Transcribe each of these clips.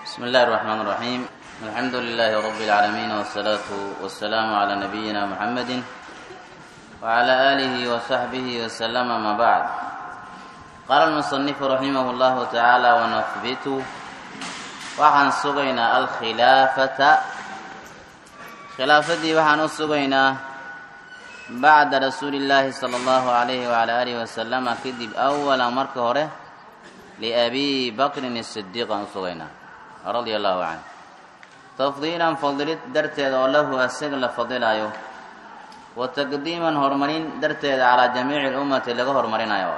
بسم الله الرحمن الرحيم الحمد لله رب العالمين والصلاة والسلام على نبينا محمد وعلى آله وصحبه وسلم ما بعد قال المصنف رحمه الله تعالى ونثبت waxaan sugaynaa alkhilaafata khilaafadii waxaan u sugaynaa bacda rasuuli illaahi sala allahu calayhi wacala aalihi wasalama kadib awalan marka hore liabi bakrin isidiiq aan u sugaynaa radia allahu canh tafdiilan fadilid darteeda oo lahu asaga la fadilayo wa taqdiiman horumarin darteeda calaa jamiici lummati laga horumarinayo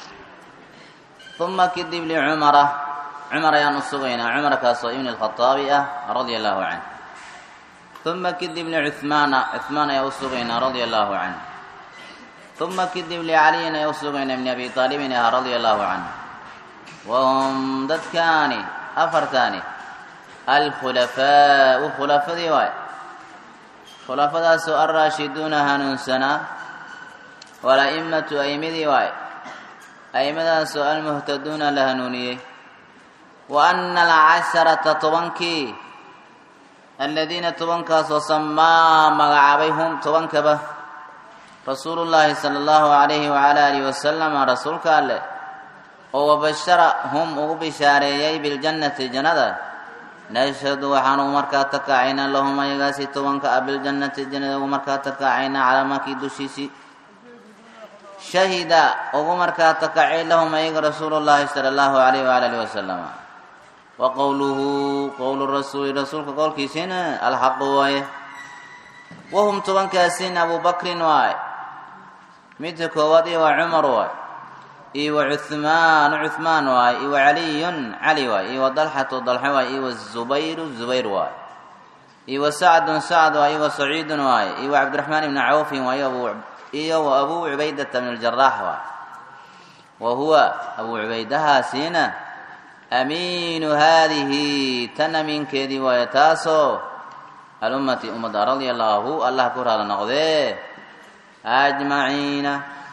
uma kadib licumara cumar ayaan u sugaynaa cumarkaasoo ibn alkhaaabi ah radia allahu canh uma kadib licuhmaana cuhmaan ayaa u sugaynaa radia allahu canh uma kadib licaliyin ayaa u sugaynaa ibni abi aalibin ah radia allahu canh wahum dadkaani afartaani alkhulafaau khulafadii waay khulafadaasoo alraashiduuna hanuunsanaa wala'immatu a'imadii waay a'imadaasoo almuhtaduuna la hanuuniyey wa ana alcasharata tobankii aladiina tobankaasoo samaa magacaabay hum tobankaba rasuulu llaahi sala allahu calayhi wacala aalihi wasalama rasuulka alleh oo wabashara hum ugu bishaareeyey biljannati jannada nashhadu waxaan ugu markaa takacaynaa lahum ayagaasi tobanka ah biljannati jannada ugu markaa takacaynaa calaa makii dushiisii shahida ugu markaa takacay lahum ayaga rasuulu llaahi sala allahu calayhi wacala alihi wasalama wa qowluhu qowlu rasuuli rasuulka qowlkiisina alxaqu waaye wahum tobankaasina abu bakrin waay midka koowaad iyo waa cumar waay iyo wa cuhmaanu cuhmaan waay iyo wa caliyun cali waay iyo wa dalxatu dalxe waay iyo wa zubayru zubayr waay iyo wa sacdun sacd waay iyo wa saciidun waay iyo wa cabdiraxmaan ibni cawfin waay iyo wa abuu cubaydata bn ljaraax waay wa huwa abuu cubaydahaasiina amiinu haadihi tan amiinkeedii waaye taasoo alummati ummadda radia allaahu allah ku raala noqdee ajmaciina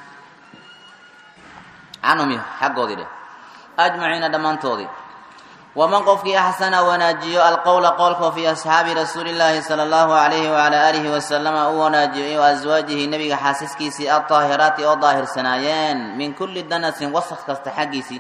canhum xaggoodii dheh ajmaciina dhammaantoodii waman qofkii axsana wanaajiyo alqowla qowlka fii asxaabi rasuuli llaahi sala allahu calayhi wacala aalihi wasalama u wanaajiyo iyo aswaajihi nebiga xaasaskiisii aldaahiraati oo daahirsanaayeen min kulli danasin wasaq kasta xaggiisii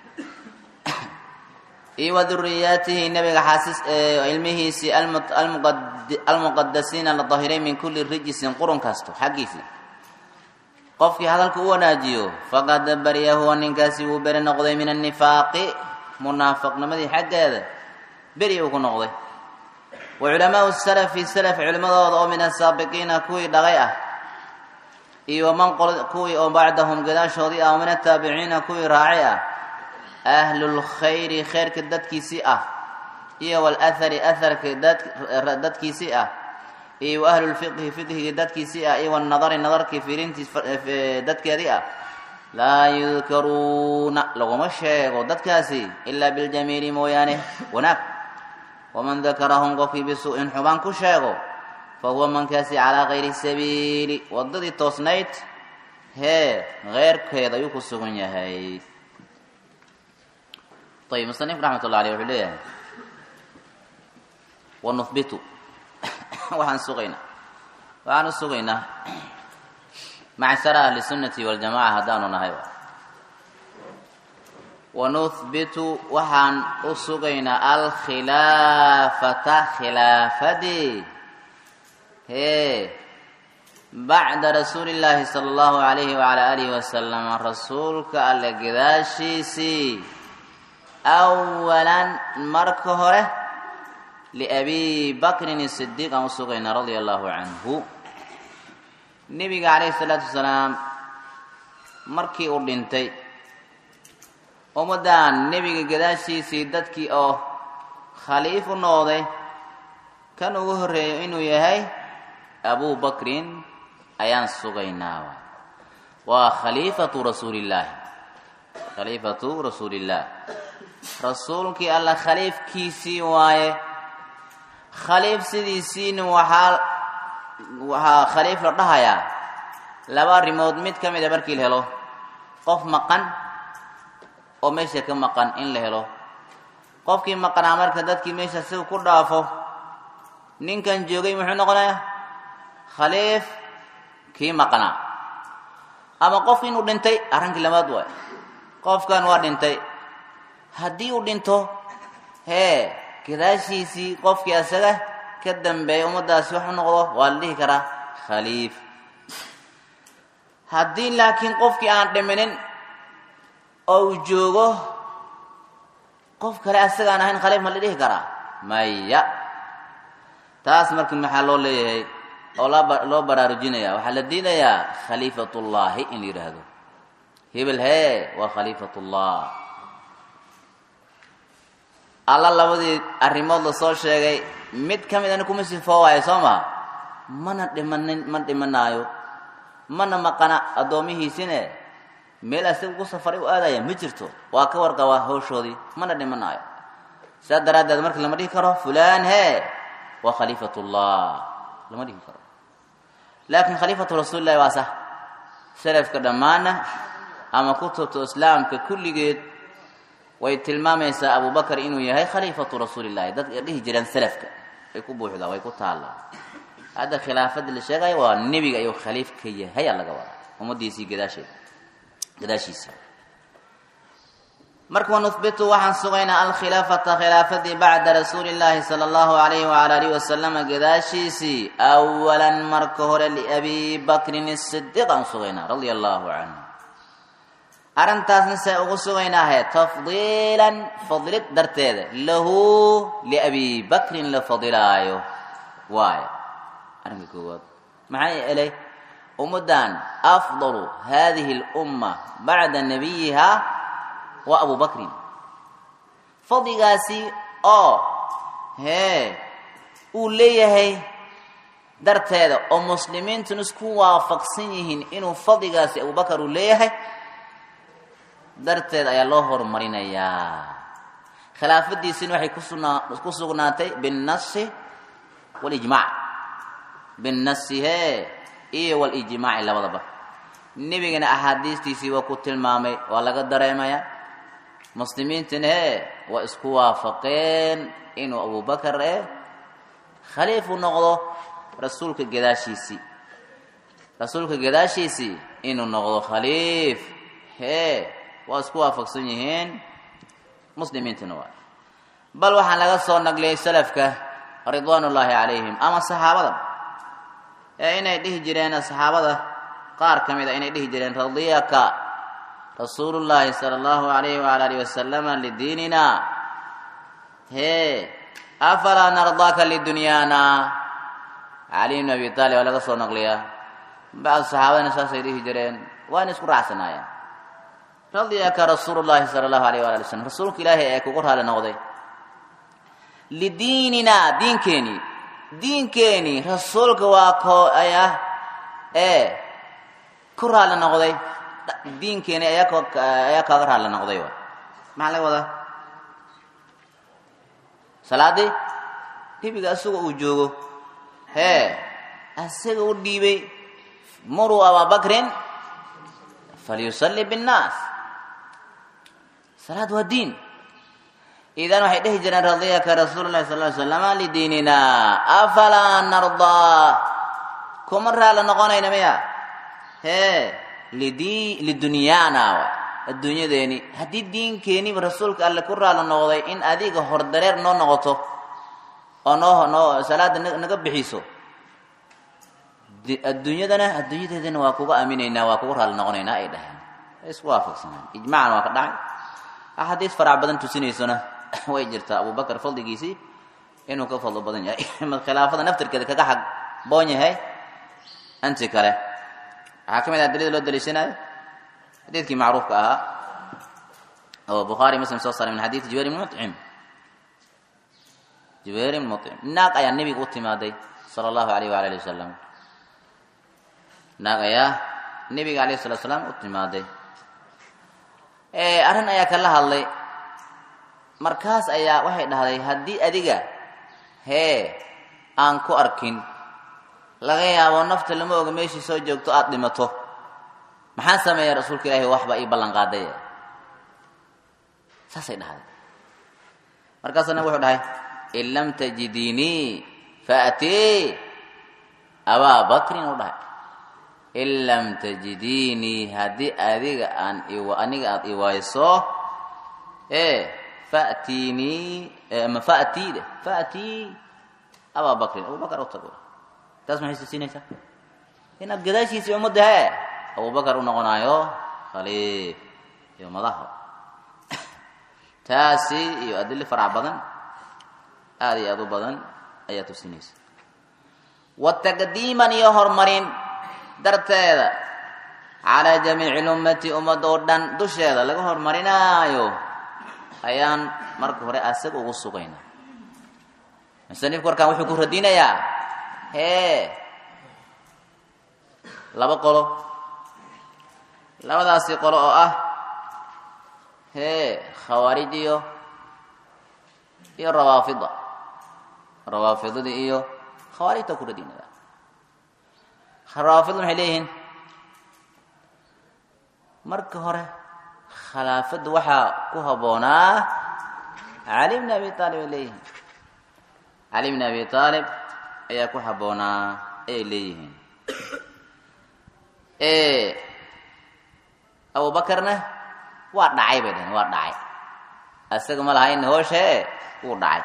iyo wa duriyaatihi nebiga xaasis ilmihiisii almuqadasiina la dahiray min kulli rijisin qurun kasto xaggiisii qofkii hadalka u wanaajiyo faqad bariya huwa ninkaasi wuu beri noqday min annifaaqi munaafiqnimadii xaggeeda beri uu ku noqday wa culamaau salafi salaf culimmadooda oo min asaabiqiina kuwii dhaqay ah iyo waman kuwii oo bacdahum gadaashoodii ah oo min ataabiciina kuwii raacay ah ahlulkhayri khayrka dadkiisii ah iyo walahari aharka dadkiisii ah iyo wa ahlulfiqhi fiqhiga dadkiisii ah iyo wanadari nadarkii fiirintiis dadkeedii ah laa yudkaruuna laguma sheego dadkaasi ilaa biljamiili mooyaane wanaag waman dakarahum qofkii bisu-in xubaan ku sheego fa huwa mankaasi calaa kayri sabiili waddadii toosnayd hee keyrkeeda ayuu ku sugan yahay ayb musanif raxmat ullah aleyh wuxuu leeyahay wanuhbitu waxaan sugaynaa waxaan u sugaynaa macshara ahli sunnati waljamaca haddaanu nahay wanuhbitu waxaan u sugaynaa alkhilaafata khilaafadii hee bacda rasuuli llaahi sala allahu calayhi wacala aalihi wasalama rasuulka alle gadaashiisii awalan marka hore liabi bakrin sidiiq aan u sugaynaa radia allahu canhu nebiga calayhi salaatu wasalaam markii uu dhintay ummaddan nebiga gadaashiisii dadkii oo khaliif u noqday kan ugu horreeyo inuu yahay abu bakrin ayaan sugaynaa waa khaliifatu rasuulillaahi khaliifatu rasuulillaah rasuulkii alla khaliifkiisii waaye khaliif sidiisiina waxaa waxaa khaliif la dhahayaa laba arrimood mid ka mid a markii la helo qof maqan oo meesha ka maqan in la helo qofkii maqnaa marka dadkii meesha si ku dhaafo ninkan joogay muxuu noqonayaa khaliif kii maqnaa ama qof inuu dhintay arrinkii labaad waay qofkan waa dhintay haddii uu dhinto hee gadaashiisii qofkii asaga ka dambeeya ummaddaasi wax u noqdo waa la dhihi karaa khaliif haddii laakiin qofkii aan dhiminin oo uu joogo qof kale asagaan ahayn khaliif ma la dhihi karaa maya taas marka maxaa loo leeyahay oo loo baraarujinaya waxaa la diidayaa khaliifatullaahi in la yidhaahdo hebel hee waa khaliifatullah alla labadii arrimood la soo sheegay mid ka mid ana kuma sifoo waayo soo maha mana dhimanin ma dhimanaayo mana maqana addoomihiisine meel asaga ugu safaray u aadaya ma jirto waa ka warqabaa hawshoodii mana dhimanaayo sidaas daraaddeed marka lama dhihi karo fulaan hee waa khaliifatullah lama dhihi karo laakiin khaliifatu rasuulillahi waa sah salafka dhammaana ama kutubta islaamka kulligeed way tilmaamaysaa abubakar inuu yahay khaliifatu rasuulillahi dadka dhihi jireen salafka way ku buuxdaa way ku taallaa hadda khilaafadii la sheegaya waa nebiga ayuu khaliif ka yahay aa laga wadaa ummadiisii gadaasheeda gadaashiisa marka wanuhbitu waxaan sugaynaa alkhilaafata khilaafadii bacda rasuuli llaahi sala allahu alayhi wala alihi wasalama gadaashiisii awalan marka hore liabi bakrin isidiiq aan sugaynaa radia allahu canhu arrintaasna see ugu sugaynaahe tafdiilan fadlid darteeda lahu liabi bakrin la fadilaayo waayo arrinka koowaad maxaa yeelay ummaddan afdalu hadihi اlumma bacda nabiyiha wa abu bakrin fadligaasi oo hee uu leeyahay darteeda oo muslimiintuna isku waafaqsan yihiin inuu fadligaasi abubakar uu leeyahay darteed ayaa loo horumarinayaa khilaafadiisina waxay kusugnaa ku sugnaatay binnasi walijmac binnasi hee iyo walijmaaci labadaba nebigana axaadiistiisii waa ku tilmaamay waa laga dareemaya muslimiintana hee waa isku waafaqeen inuu abubakar eh khaliifu noqdo rasuulka gadaashiisii rasuulka gadaashiisii inuu noqdo khaliif hee waa isku waafaqsan yihiin muslimiintana waa bal waxaa laga soo nagliyay salafka ridwaan ullaahi calayhim ama saxaabada ee inay dhihi jireen saxaabada qaar ka mid a inay dhihi jireen radiyaka rasuulu llaahi sala allahu alayhi waala alihi wasalama lidiinina hee afalaa nardaaka lidunyaana cali bn abi taalib waa laga soo naqliyaa bacdu saxaabadana saasay dhihi jireen waana isku raacsanaayeen radiyaka rasuulu llaahi sala allahu alayh waala ali slam rasuulka ilaahay ee kugu raali noqday lidiinina diinkeeni diinkeeni rasuulka waa koo ayah ee ku raali noqday diinkeeni ayaa ko ayaa kaaga raali noqday wa maxaa laga wadaa salaadii nebiga isaga uu joogo hee isaga u dhiibay muruu ababakrin falyusalli binnaas salaad waa diin idan waxay dhehi jireen radiyaka rasuulu llahi sal ly slama lidiinina afalaa nardaa kuma raali noqonayna miya hee lidi lidunyaana adduunyadeeni haddii diinkeeniba rasuulka alle ku raali noqday in adiga hordareer noo noqoto oo noo noo salaada naga bixiso adduunyadana adduunyadeedana waa kuga aaminaynaa waa kuga raali noqonaynaa ay dhaheen isku waafaqsanaan ijmacan waa ka dhacay axaadiis farac badan tusinaysona way jirtaa abubakar fadligiisii inuu ka fadlo badan yahay khilaafada naftirkeeda kaga xag boon yahay anti kale waxaa ka mid ah adilada loo daliishanayo xadiidkii macruufka ahaa oo bukhaari muslim soo saaray min xadiidi jubayr ibn mucim jubayr ibn mucim naag ayaa nebiga u timaaday sala allahu alayh waala ali wasalam naag ayaa nebiga alayh salatu salaam u timaaday arrin ayaa kala hadlay markaas ayaa waxay dhahday haddii adiga hee aan ku arkin laga yaabo nafta lama oga meeshii soo joogto aada dhimato maxaan sameeya rasuulka ilaahi waxba ii ballan qaaday saasay dhahday markaasuu nabig wuxuu dhahay in lam tajidinii faatii abaa bakrin u dhahay in lam tajidinii haddii adiga aan aniga aada iwayso e fatiinii ama fatii de fatii abaa bakrin abubakar u tago taas maxay tusinaysaa inaad gadaashiisii ummadda he abubakar u noqonaayo khaliif iyo madaxa taasi iyo adili farac badan aada iyo aada u badan ayaa tusinaysa wa taqdiiman iyo horumarin darteeda calaa jamiici lummati ummad oo dhan dusheeda laga horumarinaayo ayaan marka hore asaga ugu sugaynaa musanifku warkaan wuxuu ku radinayaa hee laba qolo labadaasi qolo oo ah hee khawaarij iyo iyo rawaafida rawaafidadii iyo khawaarijta ku radinaya rawaafidda maxay leeyihiin marka hore khilaafadda waxaa ku habboonaa cali bn abi aalib ay leeyihiin cali bn abi aalib ayaa ku habboonaa ayay leeyihiin abubakarna waa dhacay bay dhaheen waa dhacay isaga ma lahayn hooshe wuu dhacay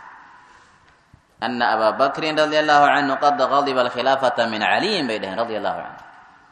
ana abaa bakrin radia allahu canhu qad gadiba alkhilaafata min caliyin bay dhaheen radia allahu canhu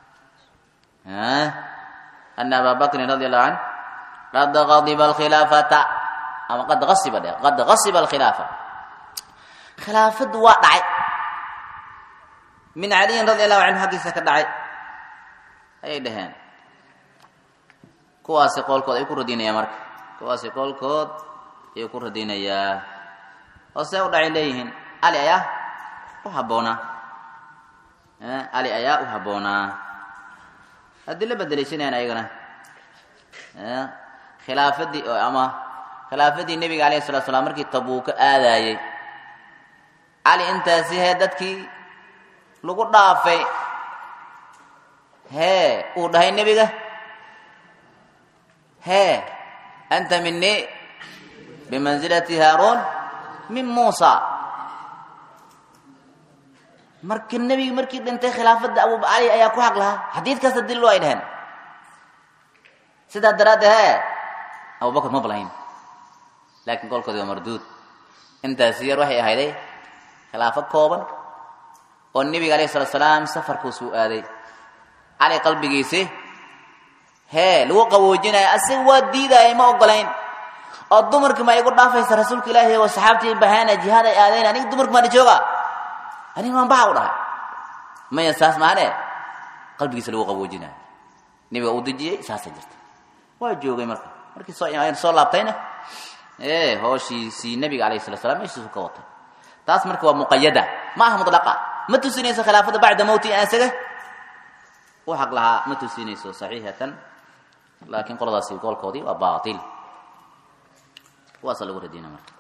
ana abaa bakrin radia allahu canhu qad gadiba alkhilaafata ama qad asiba dheh qad gasiba alkhilaafa khilaafaddu waa dhacay min caliyin radia allahu canhu xaggiisa ka dhacay ayay dhaheen kuwaasi qoolkood ay ku radinayaa marka kuwaasi qoolkood ayuu ku radinayaa oo see u dhacay leeyihiin cali ayaa u habboonaa cali ayaa u habboonaa haddii la bedeleysanayaan ayagana khilaafadii ama khilaafadii nebiga alayhi salatu slam markii tabuuka aadaayey cali intaasi hee dadkii lagu dhaafay hee uu dhahay nebiga hee anta minii bimansilati haaruun min muusa marka nebigi markii dhintay khilaafadda abu cali ayaa ku xaq lahaa xadiidkaas daliil ay dhaheen sidaa daraaddeed hee abubakar ma balayn laakiin qolkoodi waa marduud intaasi yar waxay ahayday khilaafo kooban oo nebiga alayh salatu salaam safarkuusuu aaday cali qalbigiisi hee lagu qawoojinayo asiga waa diidaayay ma ogolayn oo dumarkii ma igu dhaafaysa rasuulka ilaahi oo saxaabtii bahaana jihaad ay aadeen aniga dumarki maana jooga aniga waan baxa u dhahay maya saas maane qalbigiisa lagu qawoojinayo nebiga uu dejiyey saasa jirta waa joogay marka markii soo soo laabtayna e hooshiisii nebiga alayh salatu slam meeshiisu ka watay taas marka waa muqayada ma aha mutlaqa ma tusinayso khilaafada bacda mowti isaga u xaq lahaa ma tusinayso saxiixatan laakiin qoladaasi goolkoodii waa baatil kuwaasa lagu radina marka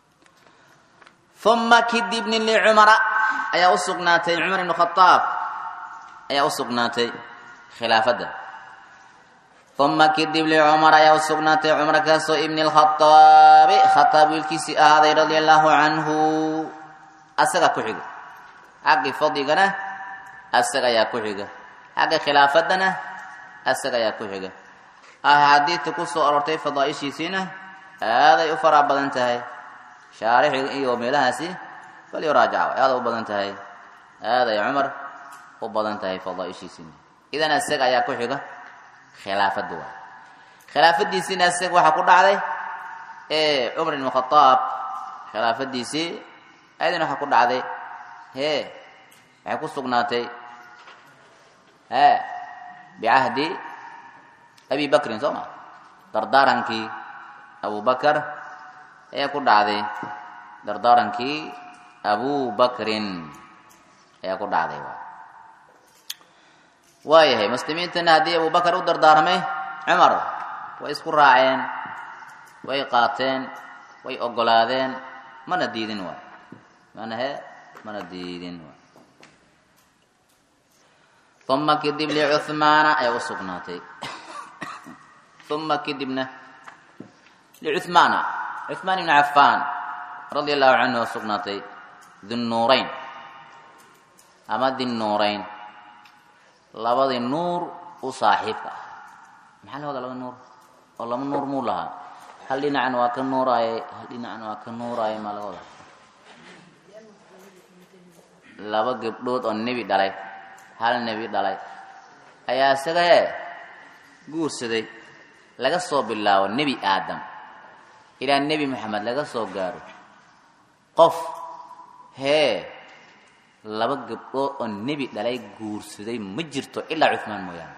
uma kidibni licumara ayaa u sugnaatay cumar ibn khaaab ayaa u sugnaatay khilaafadda uma kidib licumar ayaa u sugnaatay cumar kaasoo ibni lkhaaabi khaaab wiilkiisii ahaaday radia allahu canhu asaga ku xiga xaggii fadligana asaga ayaa ku xiga xagga khilaafaddana asaga ayaa ku xiga axaadiidta ku soo aroortay fadaaishiisiina aaday u faraa badan tahay shaarixi iyo meelahaasi bal yuraajaca aada u badan tahay aaday cumar u badan tahay fadaaishiisiina idan asaga ayaa ku xiga khilaafadda waay khilaafadiisiina asaga waxaa ku dhacday cumar ibn khaaab khilaafadiisii ayadana waxaa ku dhacday hee waxay ku sugnaatay e bicahdi abi bakrin soo ma dardaarankii abu bakar ayaa ku dhacday dardaarankii abu bakrin ayaa ku dhacday waayahay muslimiintana haddii abu bakar u dardaarmay cumar way isku raaceen way qaateen way ogolaadeen mana diidin waay mana he mana diidin waay uma kadib licuhmaana ayaa u sugnaatay uma kadibna licuhmaana cuثmaan ibn cafaan radia allahu canhu oo sugnaatay dinnuurayn ama dinnuurayn labadii nuur u saaxiibka ah maxaa la wadaa laba nuur oo laba nuur muu lahaa hal dhinacna waa ka nuuraaye hal dhinacna waa ka nuuraaye maa laga wadaa laba gabdhood oo nebi dhalay hal nebi dhalay ayaa isaga hee guursaday laga soo bilaabo nebi aadam ilaa nebi moxamed laga soo gaaro qof hee laba gabdhood oo nebi dhalay guursaday ma jirto ilaa cuhmaan mooyaane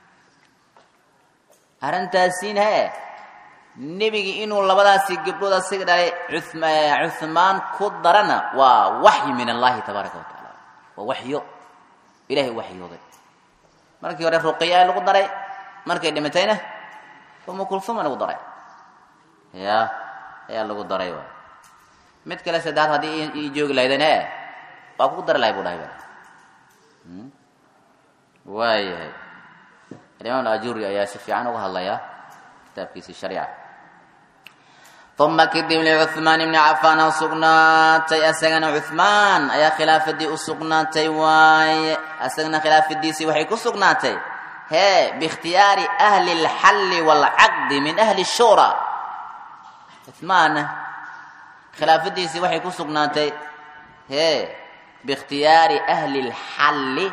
arrintaasiin hee nebigii inuu labadaasi gabdhood asiga dhalay cuhmaan ku darana waa waxyi min allahi tabaaraka wa tacaala waa waxyo ilahay waxyooday markii hore ruqiya lagu daray markay dhimatayna umu kulfuma lagu daray ya ayaa lagu daray waay mid kale saddeaad haddii ii joogi lahaydeen e waa kugu dari lahay bu dhahay ba waayahay alimaam ajuri ayaa si fiican uga hadlaya kitaabkiisii shariica uma kadib licuhmaan ibni cafaan oo sugnaatay asagana cuhmaan ayaa khilaafadii u sugnaatay waaye asagana khilaafadiisii waxay ku sugnaatay hee biikhtiyaari ahli اlxalli wاlcaqdi min ahli الshura cuhmaanna khilaafadiisii waxay ku sugnaatay hee biikhtiyaari ahli اlxalli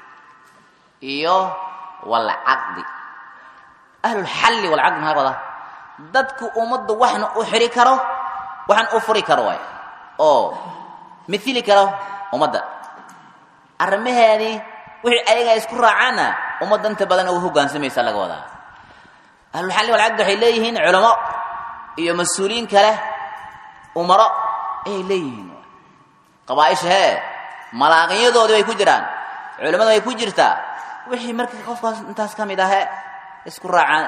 iyo wاlcaqdi ahlulxalli walcaqdi maxaa wadaa dadku ummadda waxna u xiri karo waxna u furi karo waay oo mithili karo ummadda arrimaheedii wixii ayaga isku raacaanna ummadda inta badan uga hogaansamaysa laga wadaa ahlulxalli walcaqdi waxay leeyihiin culamo iyo mas-uuliyiin kale umaro ayay leeyihiin qabaaisha hee malaaqinyadoodii way ku jiraan culimmada way ku jirtaa wixii marka qofkaas intaas ka mid ahe isku raacaan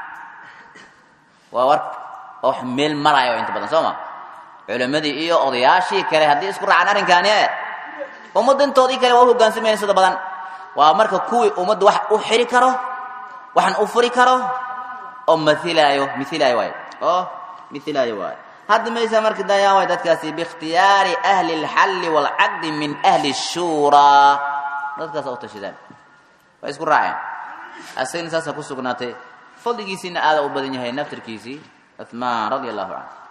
waa war wax meel maraayo inta badan soo ma culimmadii iyo odayaashii kale haddii isku raacaan arrinkaani e ummadda intoodii kale waa u hogaansamayeen sida badan waa marka kuwii ummadda wax u xiri karo waxan u furi karo oo mailaayo miilaayo waay oo miilaayo waayo hadda maysa marka dayaan way dadkaasi biikhtiyaari ahli اlxalli wاlcaqdi min ahli الshuuraa dadkaasa u tashadaan way isku raaceen asagana saasa ku sugnaatay fadligiisiina aada u badan yahay naftirkiisii cuثmaan radia allahu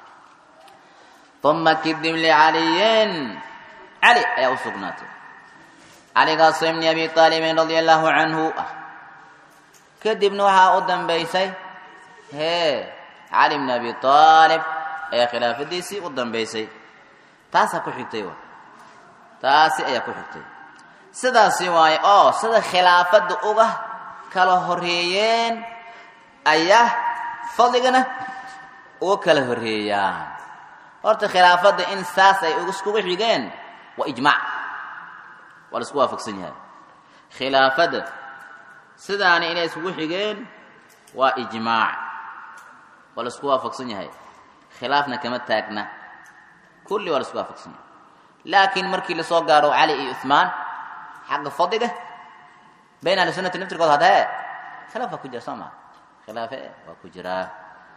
canhu uma kadib licaliyin cali ayaa u sugnaatay caligaasoo ibni abi aalibin radia allahu canhu ah kadibna waxaa u dambaysay hee cali bni abi aalib ayaa khilaafadiisii u dambaysay taasaa ku xigtay wa taasi ayaa ku xigtay sidaasi waaye oo sida khilaafadda uga kala horeeyeen ayaa fadligana uga kala horeeyaan horta khilaafadda in saas ay iskugu xigeen waa ijmaac waa la isku waafaqsan yahay khilaafadda sidaani inay iskugu xigeen waa ijmaac waa la isku waafaqsan yahay khilaafna kama taagna kulli waa la isku waafaqsan yahay laakiin markii lasoo gaaro cali iyo cuhmaan xagga fadliga bayn ahli sunnati naftirkood hadee khilaaf waa ku jira soo maa khilaafe waa ku jiraa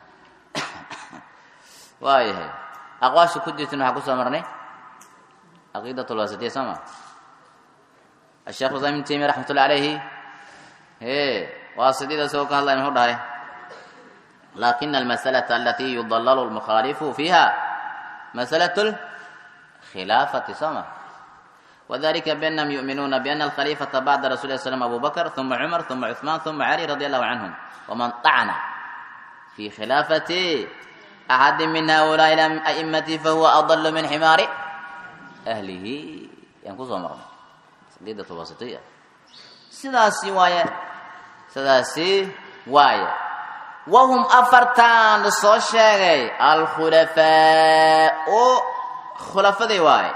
waayahay aqwaasha ku jirtan waxaa kusoo marnay caqiidat lwasitiya soo maa asheekh islam ibn taymiya raxmat ullahi alayhi e waasidida isagoo ka hadlaya muxuu dhahay lakina almasalata alati yudallalu lmukhaalifu fiiha masalatu lkhilaafati soo ma وذلك بأنهم يؤمنون بأن الخليفة بعد رسول الله صلى الله عليه وسلم أبو بكر ثم عمر ثم عثمان ثم علي رضي الله عنهم ومن طعن في خلافة أحد من هؤلاء الأئمة فهو أضل من حمار أهله ينقص مرة سديدة وسطية سداسي وايا سداسي وايا وهم أفرتان للصوشيغي الخلفاء خلفاء دي وايا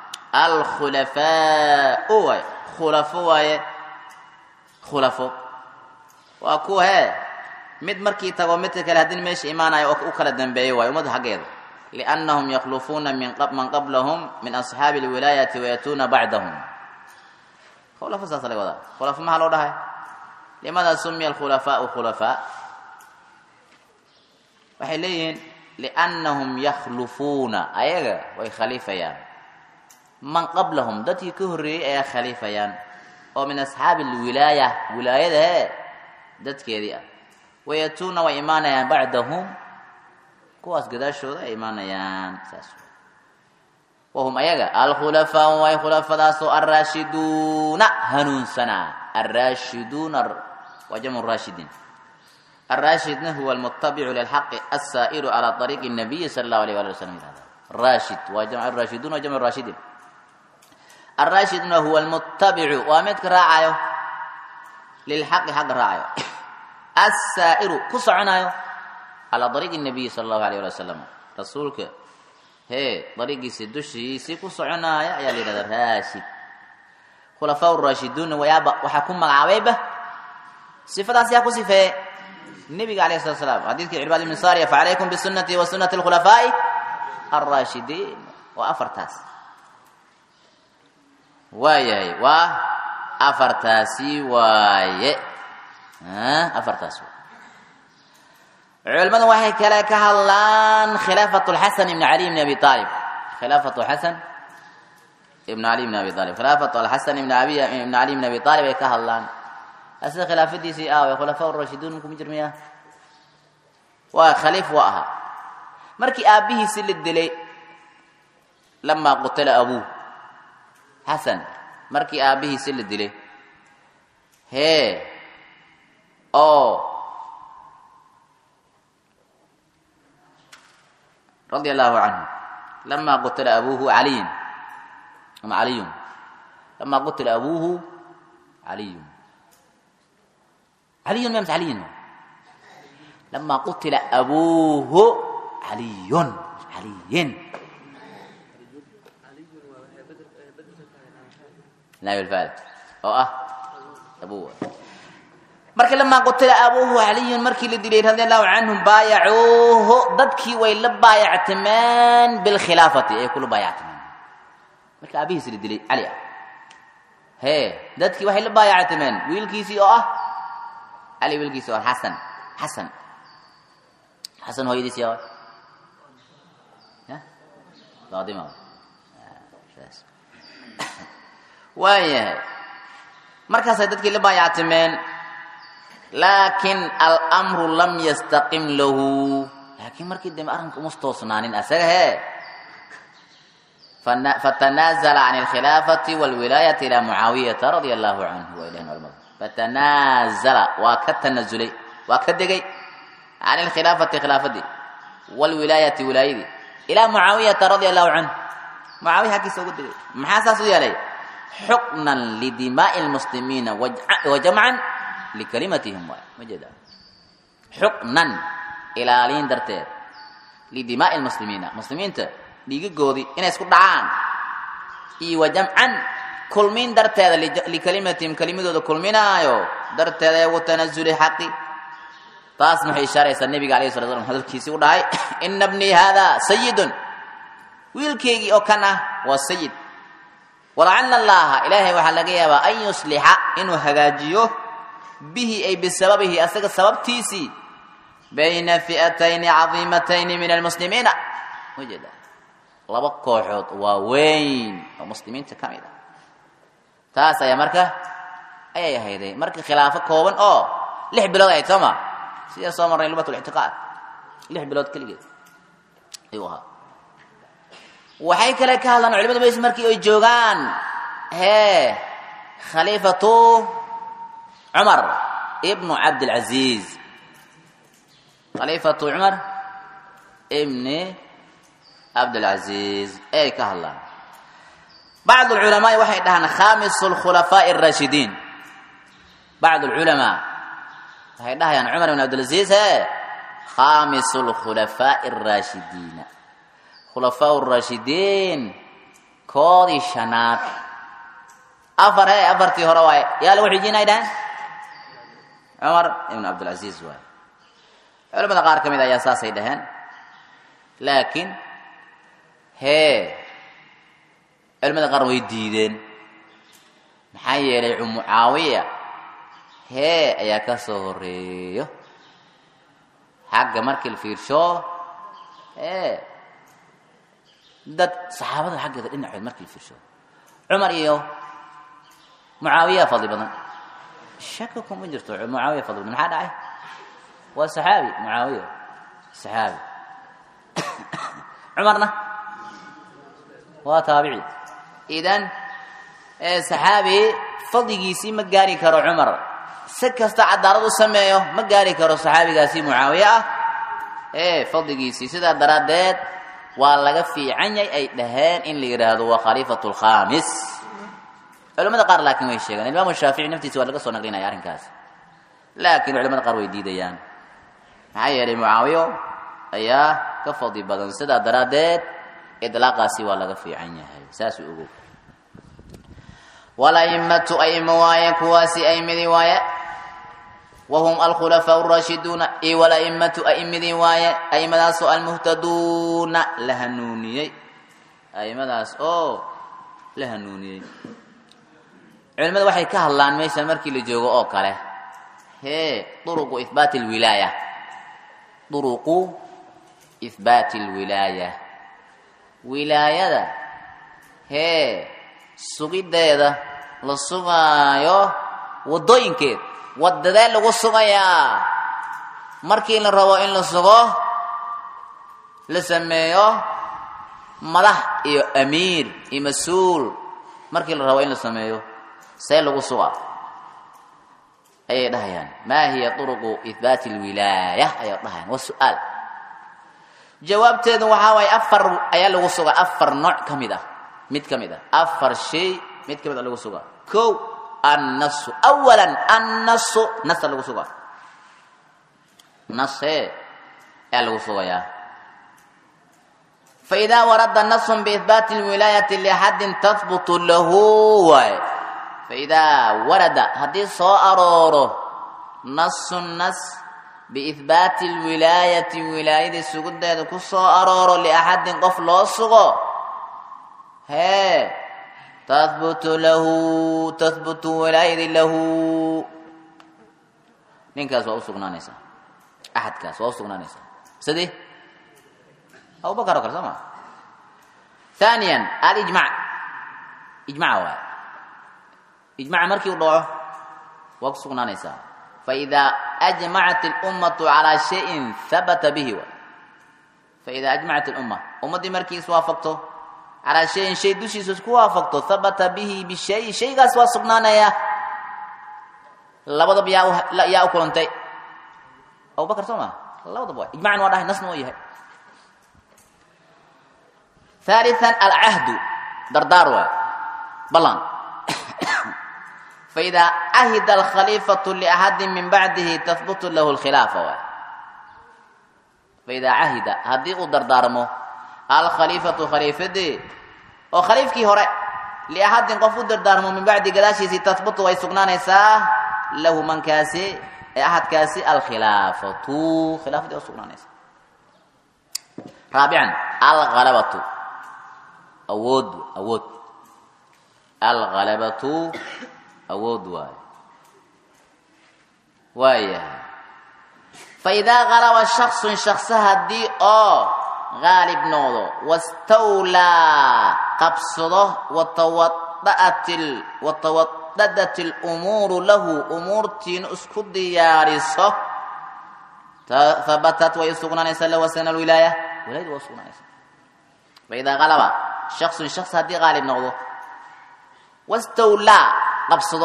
alkhulafaau waay khulafo waaye khulafo waa kuwa hee mid markii tago midka kale haddii meesha imaanayo oo u kala dambeeyo waayo ummadda xaggeeda liannahum yakhlufuuna min man qablahum min asxaabi alwilaayati wayatuuna bacdahum khulafo saasa laga wadaa khulafo maxaa loo dhahay limaada sumiya alkhulafaau khulafaa waxay leeyihiin liannahum yakhlufuuna ayaga way khaliifayaan man qablahum dadkii ka horreeyey ayaa khaliifayaan oo min asxaabi alwilaaya wilaayada hee dadkeedii ah wayatuuna way imaanayaan bacdahum kuwaas gadaashooda ay imaanayaan saas wahum ayaga alkhulafaau way khulafadaasoo alraashiduuna hanuunsanaa alraashiduuna waa jamcu raashidin الراشد هو المتبع للحق السائر على طريق النبي صلى الله عليه وسلم راشد وجمع الراشدون وجمع الراشدين الراشد هو المتبع وامدك راعيه للحق حق راعيه السائر كسعنايو على طريق النبي صلى الله عليه وسلم رسولك هي طريق سدشي سي كسعنايا يا لي الراشد خلفاء الراشدون ويابا وحكم مغعويبه صفات يا كسفه النبي عليه الصلاه والسلام حديث عباد بن ساريه فعليكم بسنتي وسنه الخلفاء الراشدين وافرتاس وايه وا افرتاسي وايه ها افرتاس علماء waxay kale ka hadlaan khilaafatu الحسن بن علي بن ابي طالب خلافه حسن ابن علي بن ابي طالب خلافه الحسن بن ابي بن علي بن ابي طالب ay ka hadlaan asna khilaafadiisii aaway khulafaa urashiduun kuma jirmaya waa khaliif waa ahaa markii aabbihiisi la dilay lamaa qutila abuuh xasan markii aabbihiisi la dilay hee oo radia allahu canhu lamaa qutila abuuhu caliyin ama caliyun lamaa qutila abuuhu caliyun علي ما علي لما قتل أبوه علي علي لا بالفعل أو أه أبوه markii lamaa qutila abuuhu caliyun markii la dilay radi allahu canhum baayacuuhu dadkii way la baayactimeen bilkhilaafati ay kula baayactimeen markii aabihiisi la dilay cali ah hee dadkii waxay la baayactimeen wiilkiisii oo ah علي wilkiisa waa xasan xasan xasan hooyadiis yaa faadima waayahay markaasay dadkii la baayactimeen laakin almru lam yastaqim lahu laakiin markii dambe arrinka uma toosnaanin asaga hee fatanaazala can alkhilaafati walwilaayati ila mucaawiyata radia allahu canhu wa ilahi almad fatanaazala waa ka tanazulay waa ka degay can alkhilaafati khilaafadii walwilaayati wilaayadii ilaa mucaawiyata radia allahu canhu mucaawiya xaggiisa uga degay maxaa saas u yeelay xuknan lidimaa'i lmuslimiina wa jamcan likalimatihim waay ma jeeda xuknan ilaaliin darteed lidimaa'i lmuslimiina muslimiinta dhiigagoodii inay isku dhacaan iyo wa jamcan kulmin darteeda likalimatihim kelimadooda kulminaayo darteeda ee ugu tanazuli xaqi taas maxay ishaaraysaa nebiga alayh sala slam hadalkiisii u dhahay ina bnii haada sayidun wiilkeygii oo kan ah waa sayid walacala allaha ilaahay waxaa laga yaabaa an yuslixa inuu hagaajiyo bihi ay bisababihi asaga sababtiisii bayna fi'atayni cadiimatayni min almuslimiina ujeeda laba kooxood waa weyn oo muslimiinta ka mid ah taas ayaa marka ayay ahayday marka khilaafo kooban oo lix bilood ahayd soo ma sidaa soo marnay lubat lictiqaad lix bilood keligeed ayuu ahaa waxay kale ka hadlaan culimada bes markii ay joogaan hee khaliifatu cumar ibnu cabdilcaziiz khaliifatu cumar ibni cabdilcaziiz ay ka hadlaan bacd alculamaai waxay dhahaan khamisu lkhulafaa'i araashidiin bacd alculamaa waxay dhahayaan cumar ibn cabdilcaziiz hee khamisu lkhulafaa'i araashidiina khulafaa raashidiin koodii shanaad afar he afartii hore waaye yaa lagu xijinay dhahan cumar ibn cabdilcaziiz waaye culamada qaar ka mid ayaa saasay dhaheen laakiin hee culamada qaar way diideen maxaa yeelay mucaawiya hee ayaa ka soo horeeyo xagga markii la fiirsho ee dad saxaabada xaggeeda dhinacood markii la fiirsho cumar iyo mucaawiyaa fadli badan shaka kuma jirto mucaawiya fadli badan maxaa dhacay waa saxaabi mucaawiya saxaabi cumarna waa taabici idan saxaabi fadligiisii ma gaari karo cumar si kasta cadaalad u sameeyo ma gaari karo saxaabigaasi mucaawiye ah ee fadligiisii sidaa daraaddeed waa laga fiican yahay ay dhaheen in la yidhaahdo waa khaliifatu lkhamis culamada qaar laakiin way sheegaan imaamu shaafici naftiisa waa laga soo naqlinaya arrinkaas laakiin culamada qaar way diidayaan maxaa yeelay mucaawiyo ayaa ka fadli badan sidaa daraaddeed idlaaqaasi waa laga fiican yahay saasuu ogow walaimatu aima waaye kuwaasi aimidii waaye wahum alkhulafaa rashiduuna i walaimatu aimidii waaye aimadaas oo almuhtaduuna la hanuuniyey aimadaas oo la hanuuniyey culimada waxay ka hadlaan meeshan markii la joogo oo kale hee duruqu ihbaati alwilaaya duruqu ihbaati alwilaaya wilaayada hee sugiddeeda la sugaayo waddooyinkeed waddadee lagu sugayaa markii la rabo in la sugo la sameeyo madax iyo amiir iyo mas-uul markii la rabo in la sameeyo see lagu sugaa ayay dhahayaan maa hiya turuqu ihbaati alwilaaya ayay dhahayaan waa su-aal jawaabteedu waxaa waaye afar ayaa lagu sugaa afar nooc ka mid ah mid ka mid ah afar shay mid ka mid a lagu sugaa ko annasu awalan annasu nasa lagu sugaa nase ayaa lagu sugayaa faidaa warada nasun biihbaati lwilaayati liaxadin tahbutu lahu waay faidaa warada haddii soo arooro nasun nas biihbaati lwilaayati wilaayadii sugudeeda ku soo arooro liaxadin qof loo sugo hee tahbutu lahu tahbutu wilaayadi lahu ninkaas waa u sugnaanaysaa axadkaas waa u sugnaanaysaa sidii abubakar oo kale soo maa thaniyan alijmac ijmaca waay ijmaca markii u dhaco waa ku sugnaanaysaa faidaa ajmacat اlummatu calaa shayin habata bihi waay faidaa ajmacat اlumma ummaddii markii iswaafaqto calaa shayin shay dushiisa isku waafaqto habata bihi bishay shaygaas waa sugnaanaya labadaba yaa yaa u kulantay abubakar soo maa labadaba waay ijmacan waa dhahay nasna waa yahay ثالثا العهد دردار واي بلان فإذا عهد الخليفة لأحد من بعده تثبت له الخلافة واي فإذا عهد هدي دردارمو الخليفة خليفة دي وخليفك هراء لأحد قفو دردارمو من بعد قداشي تثبت ويسقنان يساه له من كاسي أحد كاسي الخلافة خلافة دي وسقنان يساه رابعا الغلبة awood awood alhalabatu awood waayo waayahay faidaa halaba shaksun shaksa haddii oo haalib noqdo wastawlaa qabsado watawadaat watawadadat lumuuru lahu umuurtiina isku diyaariso habatat way usugnaanaysaa lahu asana alwilaaya wilaayada waa usugnaanaysa faidaa halaba shaksun shaks haddii qaalib noqdo wastawlaa qabsado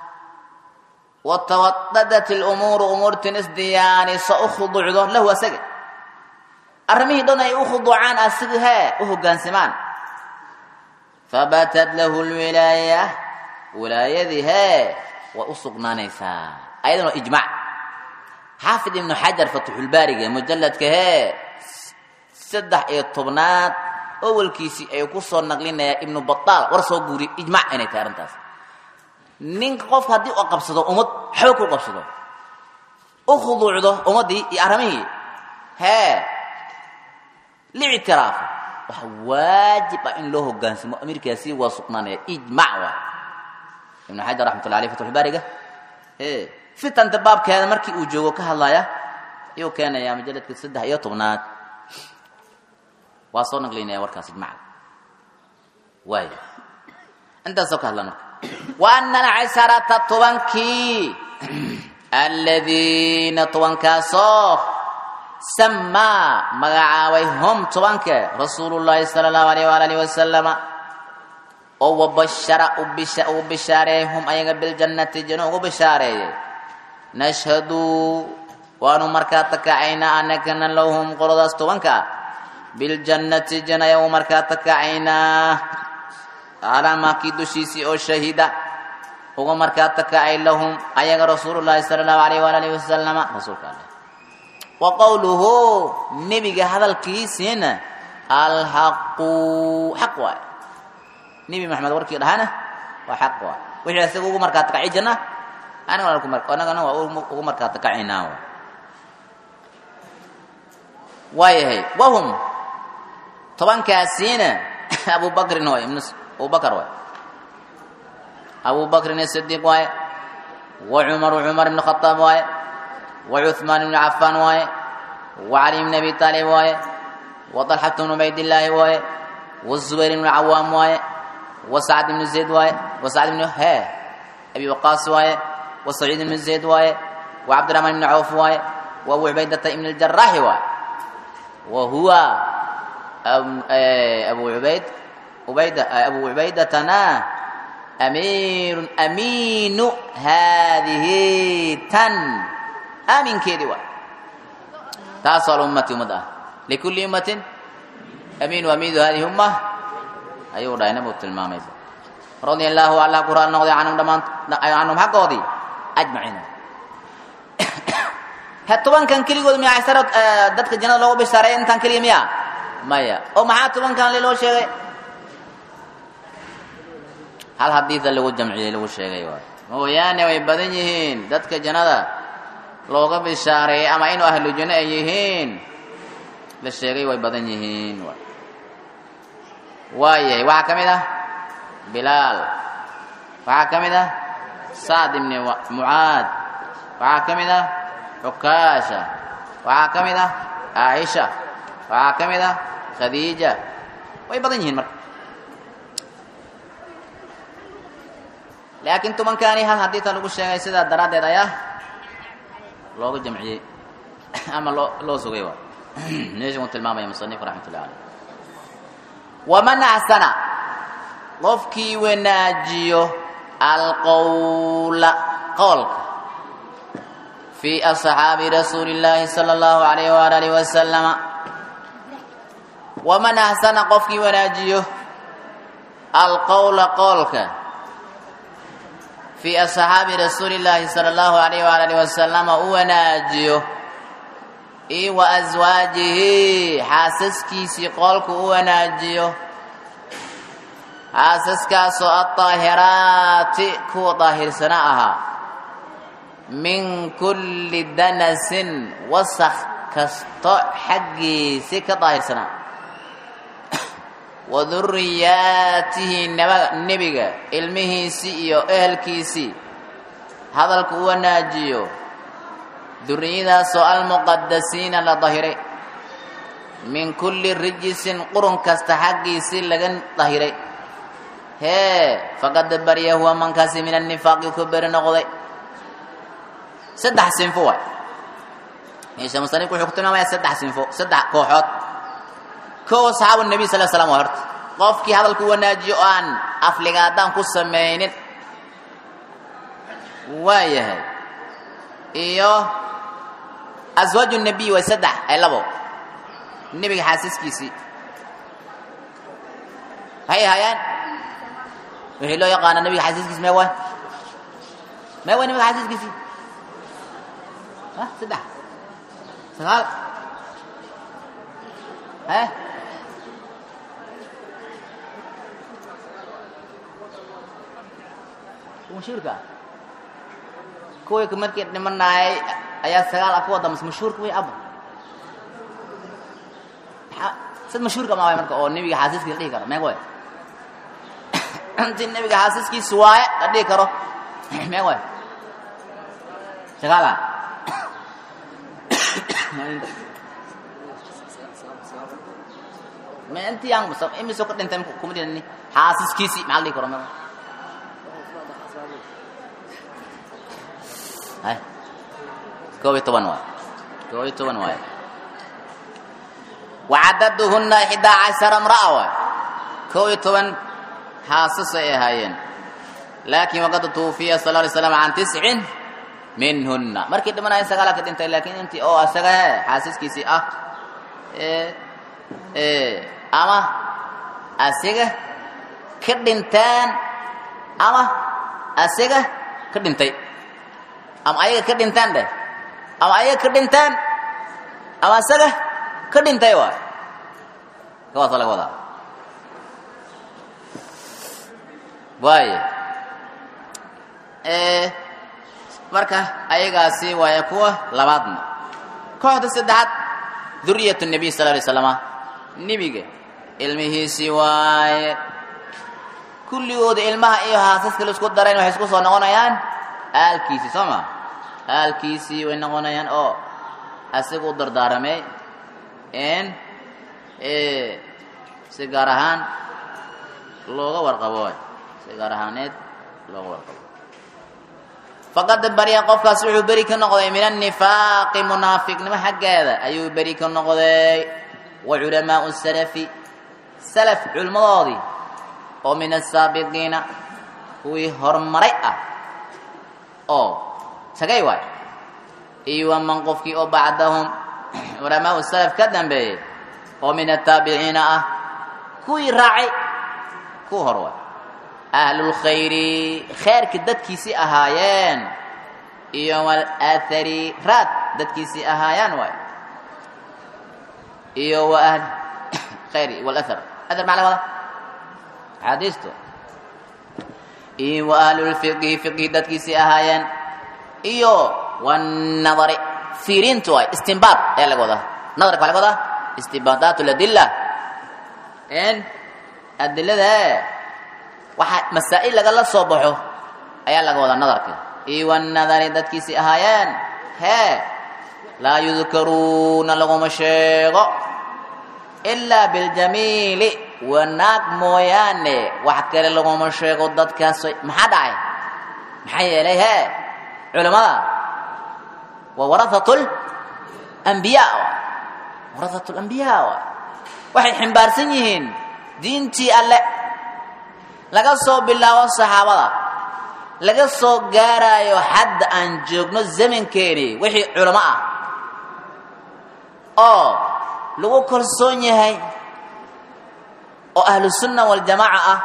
watawadadat lumuuru umuurtin isdiyaaniso u khuduucdo lahu asaga arrimihii dhan ay u khuduucaan asiga hee u hoggaansamaan fabatat lahu lwilaaya wilaayadii hee way u sugnaanaysaa ayadan waa ijmac xaafid ibnu xajar fatxulbaariga mujalladka hee saddex iyo tobnaad awalkiisii ay ku soo naqlinayaan ibnu bataal war soo guuriy ijmac inay tahay arrintaas ninka qofka haddii uu qabsado ummad xoog ku qabsado u khuduucdo ummaddii iyo arrimihii hee lictiraafo waxa waajib ah in loo hoggaansamo amirkaasi waa sugnaanaya ijmac waay ibnu xajar raxmatullah aleyh fatxulbaariga e fitanta baabkeeda markii uu joogo ka hadlaya ayuu keenayaa majaladka saddex iyo tobnaad waa soo naqlinaya warkaas ijmaca waay intaasoo ka hadlan marka wa ana alcasharata tobankii aladiina tobankaasoo samaa magacaabay hum tobanke rasuulu llaahi sala allahu alayh waala alihi wasalama oo wabashara uu bishaareeyey hum ayaga biljannati janno ugu bishaareeyey nashhadu waanu markaa takacaynaa anakana lahum qoladaas tobanka biljannati janna ayagu markaa takacaynaa calaa maakii dushiisii oo shahida uga markaa takacay lahum ayaga rasuulu llaahi sala allahu alayh waala alihi wasalama rasuulka alle wa qowluhu nebiga hadalkiisiina alxaqu xaq waay nebi maxamed warkii dhahana waa xaq waay wixii isaga ugu markaa takaci janna anagana waa ugu markaa takacaynaa waayahay wahum tobankaasiina abu bakrin waay abu bakr waay abu bakrin asidiiq waaye wa cumaru cumar ibn khataab waaye wa cuثmaan ibn cafaan waaye wa cali ibn abi taalib waaye wa طalxat ibn ubaydillaahi waaye wa zubayr ibn cawaam waaye wa sacd ibn zayd waaye wa sacd ibn he abi waqaas waaye wa saciid ibn zayd waaye wa cabdiraxmaan ibn cawf waaye wa abu cubaydata ibn اljaraaxi waaye wa huwa abu ubayd ubayda abu cubaydatana amiirun amiinu haadihi tan aaminkeedii waay taasoo alummati ummad ah likulli ummatin amiinu amiidu hadihi umma ayuu dhahay nabigu tilmaamay radia allaahu allah ku raali noqday canhum dhammaan canhum xaggoodii ajmaciin he tobankan keligood miya casara dadka jannada loogu bishaareeya intaan keliya miya maya oo maxaa tobankan le loo sheegay hal hadiida lagu jamciyey lagu sheegay waay mooyaane way badan yihiin dadka jannada looga bishaareeyey ama inuu ahlu janno ay yihiin la sheegay way badan yihiin waay waayahay waxaa ka mid ah bilaal waxaa ka mid ah sacd ibni mucaad waxaa ka mid ah xukaasha waxaa ka mid ah caaisha waxaa ka mid ah khadiija way badan yihiin marka laakiin tobankaani hal hadiita lagu sheegay sidaa daraaddeed ayaa looga jamciyey ama loo loo sugay waay meesha uu tilmaamaya musanif raxmat ullahi caleyh waman axsana qofkii wanaajiyo alqowla qowlka fii asxaabi rasuuli illaahi sala allahu alayh waala alihi wasalama waman axsana qofkii wanaajiyo alqowla qowlka fii asxaabi rasuuli illaahi sala allahu alayh waala alihi wasalama u wanaajiyo io wa aswaajihi xaasaskiisii qoolku u wanaajiyo xaasaskaasoo adaahiraati kuwa daahirsanaa ahaa min kulli danasin wasakh kasto xaggiisi ka daahirsanaa wa duriyaatihi nebiga ilmihiisii iyo ehelkiisii hadalku u wanaajiyo duriyadaasoo almuqadasiina la dahiray min kulli rijisin qurun kasta xaggiisii laga dahiray hee faqad barya huwa mankaasi min annifaaqi ku beri noqday saddex sinfo waay meesha musanifku wuxuu ku tilmaamaya saddex sinfo saddex kooxood kow asxaabu nabiy sal slam waa horta qofkii hadalku wanaajiyo oo aan afligaadaan ku samaynin waa yahay iyo aswaaju nabiy waa saddex ay labo nebiga xaasiskiisii maxay ahaayeen wixii loo yaqaana nebiga xaasiskiisi mee waay mee waay nebiga xaasiskiisii ha saddex sagaal he mashhuurka kuwii markii dhimanaayay ayaa sagaal ah kuwa dambe mashhuurka way aba sad mashhuurka ma waay marka oo nebiga xaasiskiisa la dhihi karo meeg waay intii nebiga xaasiskiisa waaye la dhihi karo meeg waay sagaala ma intii aan imise ka dhintay kuma dhintani xaasiskiisii maxaa la dhihi karo mada hay koob iyo toban waay koob iyo toban waay wacadaduhuna ixdaa cashara imra'a waay koob iyo toban xaasas ay ahaayeen laakiin waqad tuufiya sal alay slam can tiscin minhuna markii dhimanayen sagaala ka dhintay laakiin intii oo asaga he xaasiskiisii ah ama asiga ka dhinteen ama asiga ka dhintay ama ayaga ka dhinteen dheh ama ayaga ka dhinteen ama asaga ka dhintay waay kawaasa laga wadaa waayo marka ayagaasi waaya kuwa labaadna kooxda saddexaad duriyat nabiy sal alay slama nebiga ilmihiisii waaye kulligooda ilmaha iyo haasaska la isku darayn waxay isku soo noqonayaan aalkiisii soo ma aalkiisii way noqonayaan oo asiga u dardaaramay in si gaar ahaan looga warqabo si gaar ahaaneed looga warqabo faqad barya qofkaas wuxuu beri ka noqday min annifaaqi munaafiqnimo xaggeeda ayuu beri ka noqday wa culamaau salafi salaf culimmadoodii oo min asaabiqiina kuwii horumaray ah oo sagay waay iyo waman qofkii oo bacdahum culamaau salaf ka dambeeyey oo min ataabiciina ah kuwii raacay kuwa hor waay ahlulkhayri khayrka dadkiisii ahaayeen iyo walathari raad dadkiisii ahaayaan waay iyo wa ahl khayri walathar athar macna wada axaadiistu iyo wa ahlulfiqhi fiqhi dadkiisii ahaayeen iyo wanadari fiirintu waay istinbaad ayaa laga wadaa nadarka waa laga wadaa istinbaadaat ladilla n adilada waxaa masaa'il lagala soo baxo ayaa laga wadaa nadarka iyo wanadari dadkiisii ahaayeen hee laa yudkaruuna laguma sheego ilaa biljamiili wanaag mooyaane wax kale laguma sheego dadkaas maxaa dhacay maxaa yeelay hee culimmada waa warahat lambiyaa warahat lambiyaa waxay ximbaarsan yihiin diintii alle laga soo bilaabo saxaabada laga soo gaaraayo xadda aan joogno zamankeeni wixii culamo ah oo lagu kalsoon yahay oo ahlusunna waljamaaca ah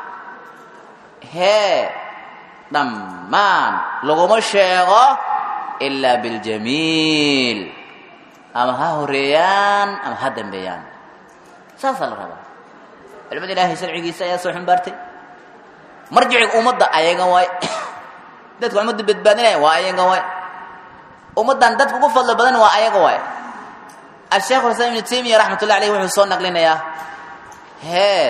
hee dhammaan laguma sheego ilaa biاljamiil ama ha horeeyaan ama ha dambeeyaan saasaa la rabaa culimada ilaahay sharcigiisa ayaa soo ximbaartay marjiciga ummadda ayaga waay dadka ummadda badbaadinaya waa ayaga waay ummaddan dadka ugu fadlo badan waa ayaga waay asheekh islam ibnu taymiya raxmat ullahi alayh wuxuu soo naqlinayaa hee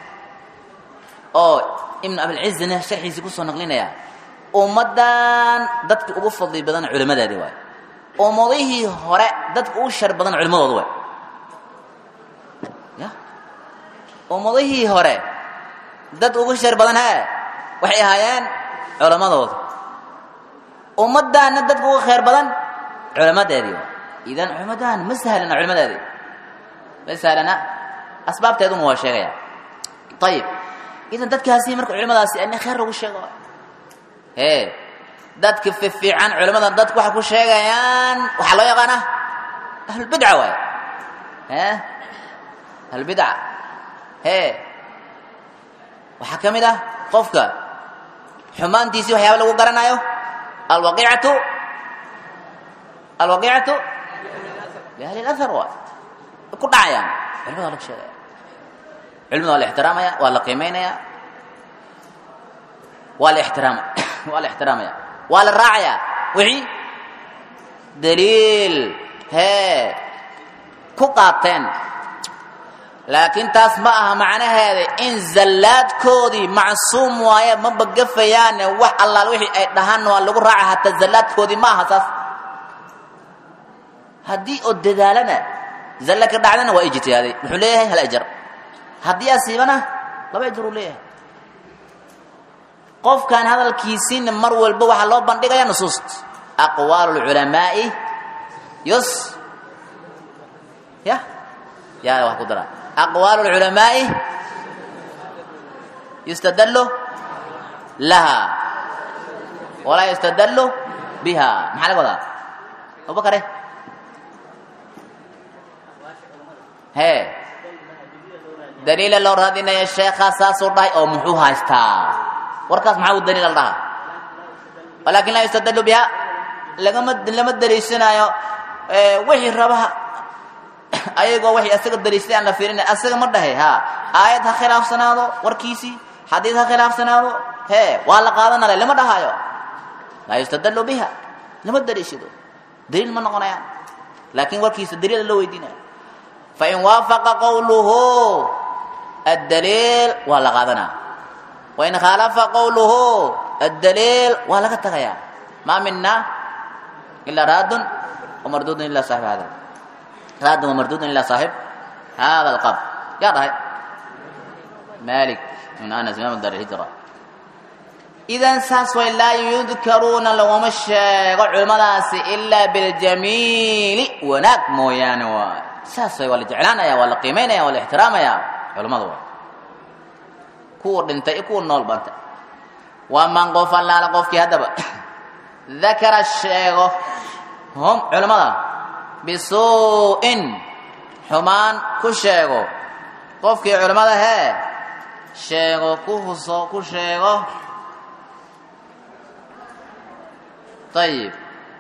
oo ibnu abilcizina sharxiisii kusoo naqlinaya ummaddan dadka ugu fadli badan culimadaadi waay ummadihii hore dadka ugu shar badan culimadooda waay ya ummadihii hore dad ugu shar badan hee waxay ahaayeen culammadooda ummaddaanna dadka ugu khayr badan culammadeedii waay idan culimmadan ma sahlana culimmadeedii ma sahlana asbaabteeduna waa sheegaya ayib idan dadkaasi marka culimadaasi ani khayr lagu sheego ee dadka fifiican culimada dadku waxay ku sheegayaan waxaa loo yaqaanaa ahlulbidca waay e ahlulbidca hee waxaa ka mid ah qofka xumaantiisii waxyaaba lagu garanayo alwaqiicatu alwaqiicatu biahli اlahar waay ku dhacayaan culimada waa lagu sheegaya culimada waa la ixtiraamaya waa la qiimaynaya waa la ixtiraama waa la ixtiraamaya waa la raacaya wixii daliil hee ku qaateen laakiin taas ma aha macnaheeda in zallaadkoodii macsuum waaye ma bagafayaane wax allaal wixii ay dhahaan waa lagu raaca hataa zallaadkoodii ma aha taas haddii oo dadaalana zalla ka dhacdana waa ijtihaaday wuxuu leeyahay hal ajar haddii asiibana laba ajir uu leeyahay qofkan hadalkiisiina mar walba waxaa loo bandhigaya nusuust aqwaalu lculamaa'i yus ya ya wax ku dara aqwaalu lculamaa'i yustadallu laha walaa yustadallu biha maxaa laga wadaa abubakare hee daliila loo raadinaya sheekhaa saasuu dhahay oo muxuu haystaa warkaas maxaa u daliil al dhaha walaakin laa yustadallu biha lagama lama daliishanaayo wixii rabaha ayagoo waxay asaga daliishaday aan la fiirinay asaga ma dhahe ha aayad ha khilaafsanaado warkiisii xadiid ha khilaafsanaado hee waa la qaadanale lama dhahaayo laa yustadallu biha lama daliishado daliil ma noqonayaan laakiin warkiisa daliila loo weydiinaya fain waafaqa qowluhu addaliil waa la qaadanaa wain khaalafa qowluhu addaliil waa laga tagayaa maa mina ilaa raadun wamardudun ila saaxib hada raadun wamardudun ila saaxib hada alqabr yaa dhahay malik ibn anas imam dar hijra idan saas way laa yudkaruuna laguma sheego culimmadaasi ilaa biljamiili wanaag mooyaane waay saas way waa la jeclaanaya waa la qiimaynaya waa la ixtiraamaya culimmada waay kuwa dhintay iyo kuwa nool banta waa man qof allaala qofkii haddaba dakara sheego hum culimmada bisuu'in xumaan ku sheego qofkii culimmada hee sheego ku huso ku sheego ayib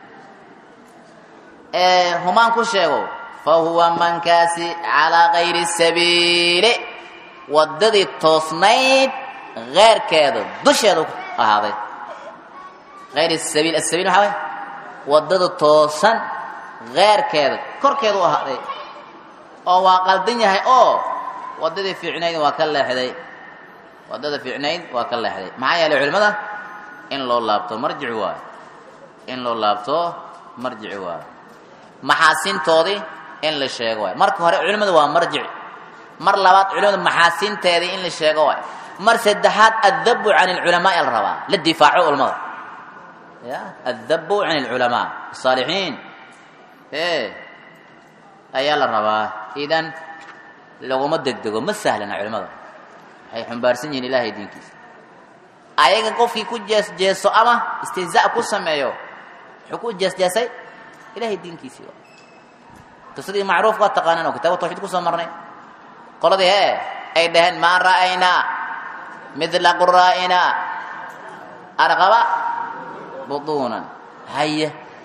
ee humaan ku sheego fa huwa mankaasi calaa gayri sabiili waddadii toosnayd keyrkeeda dusheedu ahaaday ayr sabiil asabiil maxaa way waddada toosan keyrkeeda korkeedu u ahaaday oo waa qaldan yahay oo waddadii fiicnayd waa ka leexday waddada fiicnayd waa ka leexday maxaa yeelay culimmada in loo laabto marjici waayo in loo laabto marjici waayo maxaasintoodii in la sheego waayo marka hore culimmadu waa marjic mar labaad culimadu maxaasinteedii in la sheego waayo mar saddexaad addabu can alculamaai la rabaa la difaaco culamada ya addabu can alculamaa asaalixiin e ayaa la rabaa idan laguma degdego ma sahlana culimada waxay xumbaarsan yihiin ilaahay diinkiisa ayaga qofkii ku jeesjeeso ama istihzaa ku sameeyo wuxuu ku jeesjeesay ilahay diinkiisii qisadii macruufka waa taqaanaan oo kitaaba tawxiid kusoo marnay qoladii hee ay dhaheen maa ra'aynaa midla quraa'inaa arqaba butuunan haye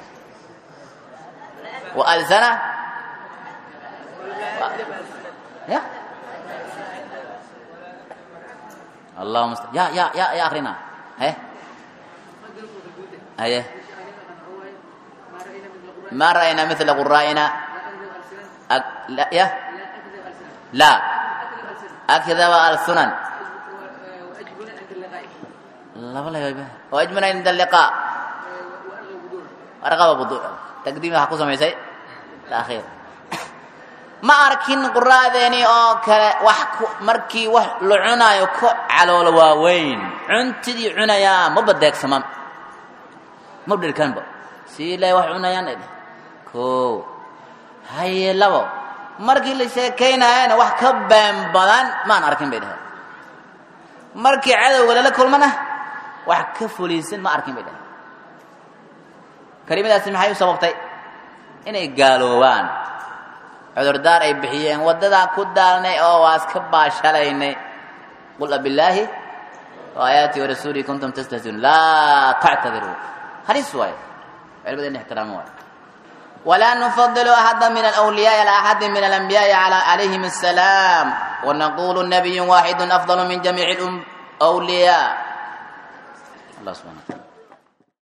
wa alsana ya allahuma sta ya ya ya ya akrina he haye ما رأينا مثل قرائنا أك... لا يا لا أكذب السنن لا والله يا بيه وأجمنا عند اللقاء أرغب بضوء تقديم حقو سميسي الأخير ما أركين قراديني أو كلا وح مركي وح لعنا يكو على الواوين عنتدي عنايا ما بدك سمام ما بدك كان سيلا وح عنايا نبي ko haye labo markii la sheekaynayana wax ka been badan maan arkin bay dhaheen markii cadowga lala kulmana wax ka fuliisan ma arkin bay dhaheen kelimadaasi maxay u sababtay inay gaaloobaan cudurdaar ay bixiyeen waddadaa ku daalnay oo waa iska baashalaynay qul abillaahi wa aayaati warasuulihi kuntum tastahziun laa tactadiruu halis waaye culimada in ixtiraamo waaye ولا نفضل أحدا من الأولياء على أحد من الأنبياء على عليهم السلام ونقول النبي واحد أفضل من جميع الأولياء الله سبحانه